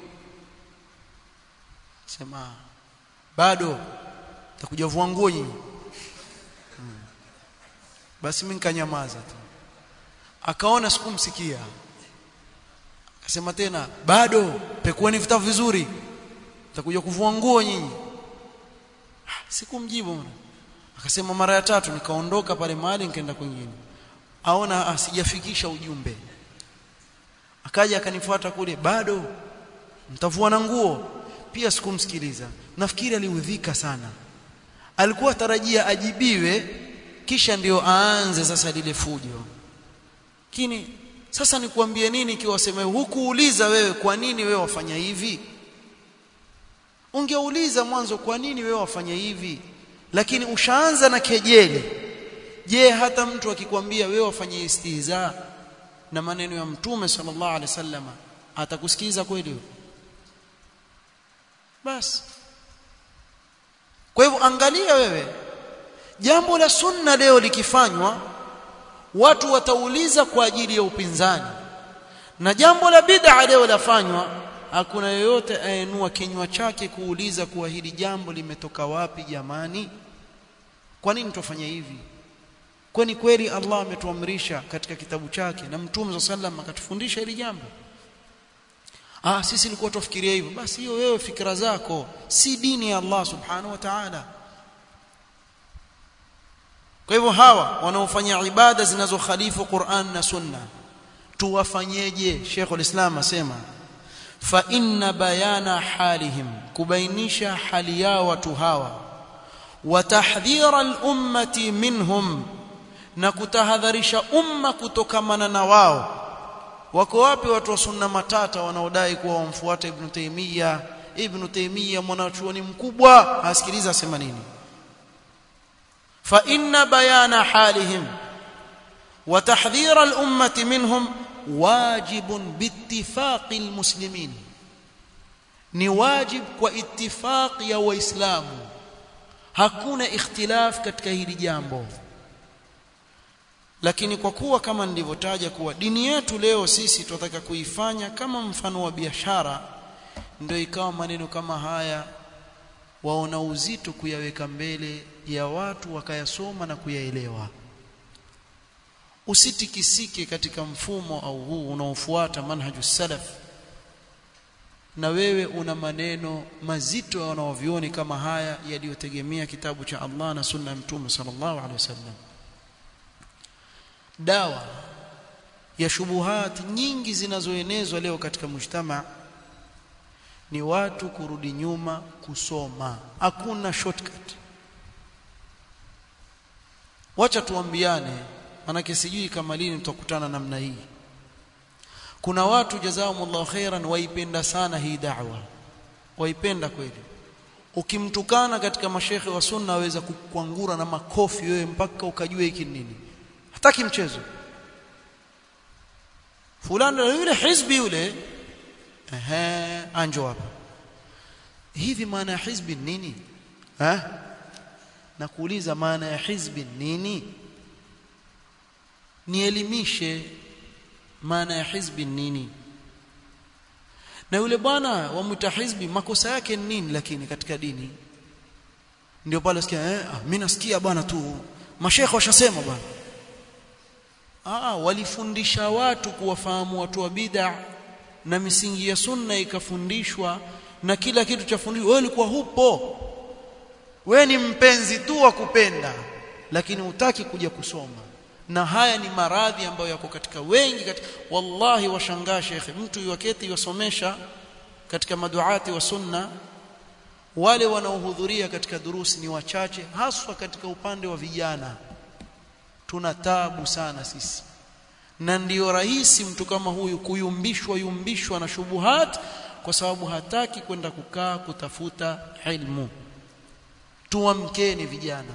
sema bado takuja vua nguo nyinyi hmm. basi mimi nikanyamaza tu akaona sikumsikia akasema tena bado pekueni vitabu vizuri takuja kuvua nguo nyinyi sikumjibu akasema mara ya tatu nikaondoka pale mahali nikaenda kwingine aona asijafikisha ujumbe akaja akanifuata kule bado mtavua na nguo pia sikumsikiliza nafikiri aliudhika sana alikuwa tarajia ajibiwe kisha ndio aanze sasa lile fujo lakini sasa nikuambie nini ikiwa waseme hukuuliza wewe kwa nini wewe wafanya hivi ungeuliza mwanzo kwa nini wewe wafanya hivi lakini ushaanza na kejeli je hata mtu akikwambia wewe wafanye istihza na maneno ya mtume sallallahu alaihi wasallam atakusikiza kweli basi kwa hivyo angalia wewe jambo la sunna leo likifanywa watu watauliza kwa ajili ya upinzani na jambo la bid'a leo lafanywa hakuna yoyote ayenua kinywa chake kuuliza kuwa hili jambo limetoka wapi jamani kwa nini tufanye hivi kwani kweli Allah ametuamrisha katika kitabu chake na mtume sallam akatufundisha hili jambo ah sisi tulikuwa tufikiria hivyo basi hiyo wewe fikra zako si dini ya Allah subhanahu wa ta'ala kwa hivyo hawa wanaofanya ibada zinazokhalifu Qur'an na Sunna tuwafanyeje Sheikh ulislam asema fa inna bayana halihim kubainisha hali yao watu hawa wa tahdhira al-ummati minhum na kutahadharisha umma kutokamana na wao wako wapi watu wa sunna matata wanaodai kuwa wamfuata ibn Taymiyyah ibn Taymiyyah mwanachuoni mkubwa asikiliza asema nini fa inna bayana halihim wa tahdhira al-ummati minhum wajibun biittifaqi al-muslimin ni wajib kwa ittifaq ya waislamu hakuna ikhtilaf katika hili jambo lakini kwa kuwa kama nilivyotaja kuwa dini yetu leo sisi tunataka kuifanya kama mfano wa biashara ndio ikawa maneno kama haya waona uzito kuyaweka mbele ya watu wakayasoma na kuyaelewa usitikisike katika mfumo au huu unaofuata manhaju salaf na wewe una maneno mazito wanaovioni kama haya yaliyotegemea kitabu cha Allah na sunna ya mtume sallallahu alaihi wasallam dawa ya shubuhat nyingi zinazoenezwa leo katika mujtama ni watu kurudi nyuma kusoma hakuna shortcut wacha tuambiane manake sijui kama lini tutakutana namna hii kuna watu jazakumullahu khairan waipenda sana hii da'wa waipenda kweli ukimtukana katika mashekhe wa sunna aweza kukwangura na makofi wewe mpaka ukajua hiki nini hataki mchezo fulani yule hizbi yule ehe anjo hapa hivi maana ya hizbi nini eh na kuuliza maana ya hizbi nini nielimishe maana ya hizbi nini na yule bwana wa mutahizbi makosa yake ni nini lakini katika dini ndio pale sikia eh ah, mimi nasikia bwana tu mashekhe washasema bwana ah walifundisha watu kuwafahamu watu wa bid'a na misingi ya sunna ikafundishwa na kila kitu cha fundishwa wewe ulikuwa hupo wewe ni mpenzi tu wa kupenda lakini hutaki kuja kusoma na haya ni maradhi ambayo yako katika wengi katika wallahi washangaa shekhe mtu yuwaketi yosomesha katika maduati wa sunna wale wanaohudhuria katika durusi ni wachache haswa katika upande wa vijana tuna tabu sana sisi na ndiyo rahisi mtu kama huyu kuyumbishwa yumbishwa na shubuhat kwa sababu hataki kwenda kukaa kutafuta ilmu tuamkeni vijana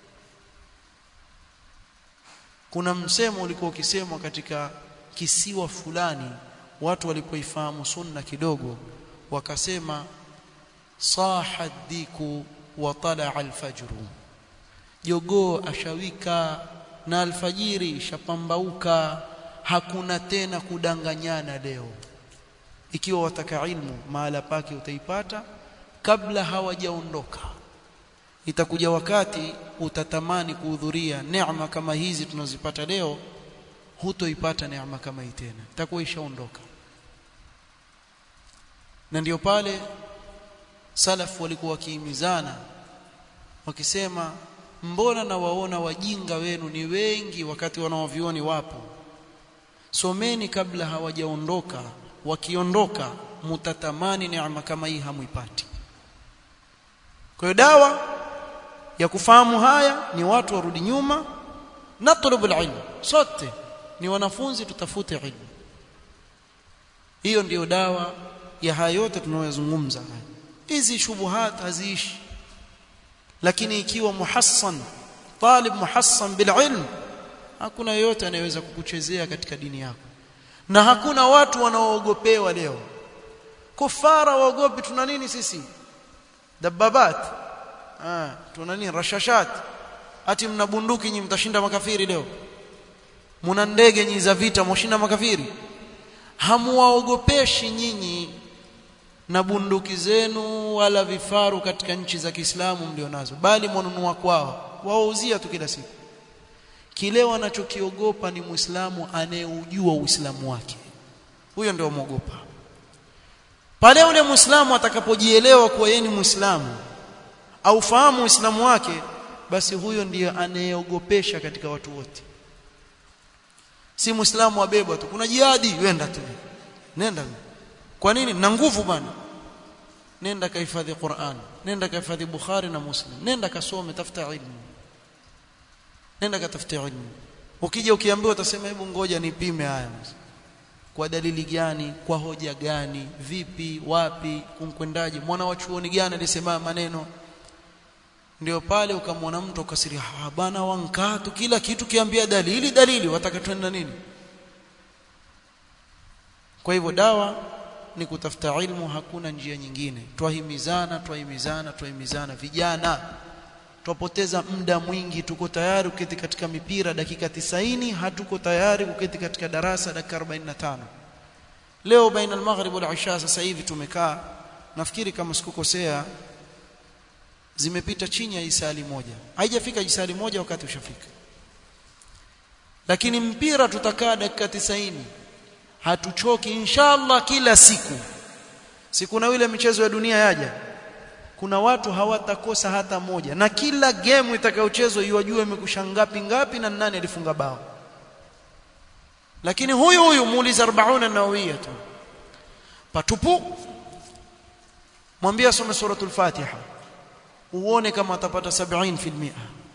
kuna msemo ulikuwa ukisemwa katika kisiwa fulani watu walipoifahamu sunna kidogo wakasema saha diku wa talaa alfajru jogoo ashawika na alfajiri ishapambauka hakuna tena kudanganyana leo ikiwa wataka ilmu mahala pake utaipata kabla hawajaondoka itakuja wakati utatamani kuhudhuria neema kama hizi tunazipata leo hutoipata neema kama hii tena itakuwa ishaondoka na ndio pale salaf walikuwa wakihimizana wakisema mbona na waona wajinga wenu ni wengi wakati wanaovioni wapo someni kabla hawajaondoka wakiondoka mutatamani neema kama hii hamuipati kwa hiyo dawa ya kufahamu haya ni watu warudi nyuma natlubu ilmu sote ni wanafunzi tutafute ilmu hiyo ndiyo dawa ya haya yote tunayozungumza hizi shubuhat haziishi lakini ikiwa muhassan talib muhassan bil ilm hakuna yeyote anayeweza kukuchezea katika dini yako na hakuna watu wanaoogopewa leo kufara waogopi tuna nini sisi dababat ah tuna nini rashashat ati mna bunduki nyinyi mtashinda makafiri leo muna ndege nyinyi za vita mwashinda makafiri hamuwaogopeshi nyinyi na bunduki zenu wala vifaru katika nchi za Kiislamu mlionazo bali mwanunua kwao wauzia tu kila siku kile wanachokiogopa ni Muislamu anayeujua Uislamu wake huyo ndio muogopa pale yule Muislamu atakapojielewa kuwa yeye ni Muislamu au fahamu Uislamu wake basi huyo ndiye anayeogopesha katika watu wote si Muislamu wabebwa tu kuna jihadi wenda tu nenda kwa nini na nguvu bana nenda kahifadhi Qur'an nenda kahifadhi Bukhari na Muslim nenda kasome tafuta ilmu nenda katafuta ilmu ukija ukiambiwa utasema hebu ngoja nipime haya kwa dalili gani kwa hoja gani vipi wapi kumkwendaje mwana wa chuoni gani alisema maneno ndio pale ukamwona mtu ukasiria ah bana wankatu kila kitu kiambia dalili dalili wataka twenda nini kwa hivyo dawa ni kutafuta ilmu hakuna njia nyingine twahimizana twahimizana twahimizana vijana twapoteza muda mwingi tuko tayari kuketi katika mipira dakika tisaini hatuko tayari kuketi katika darasa dakika 45 leo baina al-maghrib wal isha sasa hivi tumekaa nafikiri kama sikukosea zimepita chini ya isali moja haijafika isali moja wakati ushafika lakini mpira tutakaa dakika tisaini hatuchoki inshallah kila siku siku na ile michezo ya dunia yaja kuna watu hawatakosa hata moja na kila game itakayochezwa iwajue imekusha ngapi ngapi na nani alifunga bao lakini huyu huyu muuliza 40 nawawia tu patupu mwambie asome suratul fatiha uone kama atapata 70%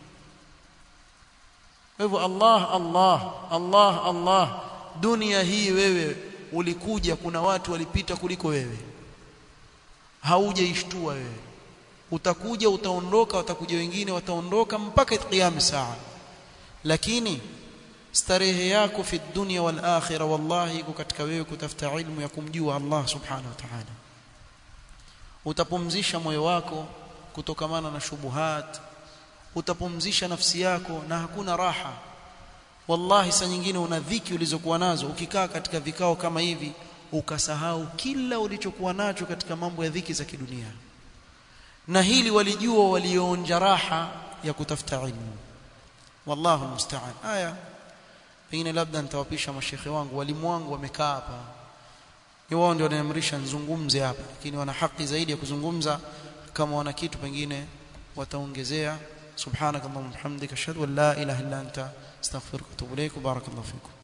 hivyo Allah Allah Allah Allah dunia hii wewe ulikuja kuna watu walipita kuliko wewe haujaishtua wewe utakuja utaondoka watakuja wengine wataondoka mpaka kiyama saa lakini starehe yako fi dunya wal akhirah wallahi iko katika wewe kutafuta ilmu ya kumjua Allah subhanahu wa ta'ala utapumzisha moyo wako kutokamana na shubuhat utapumzisha nafsi yako na hakuna raha wallahi saa nyingine una dhiki ulizokuwa nazo ukikaa katika vikao kama hivi ukasahau kila ulichokuwa nacho katika mambo ya dhiki za kidunia na hili walijua walioonja raha ya kutafuta ilmu wallahu musta'an haya pengine labda nitawapisha mashekhe wangu walimu wangu wamekaa hapa wao ndio wanaamrisha nizungumze hapa lakini wana haki zaidi ya kuzungumza kama wana kitu pengine wataongezea subhanakallahumma hamdika ashhadu an la ilaha illa anta astaghfiruka wa atubu ilaik barakallahu fikum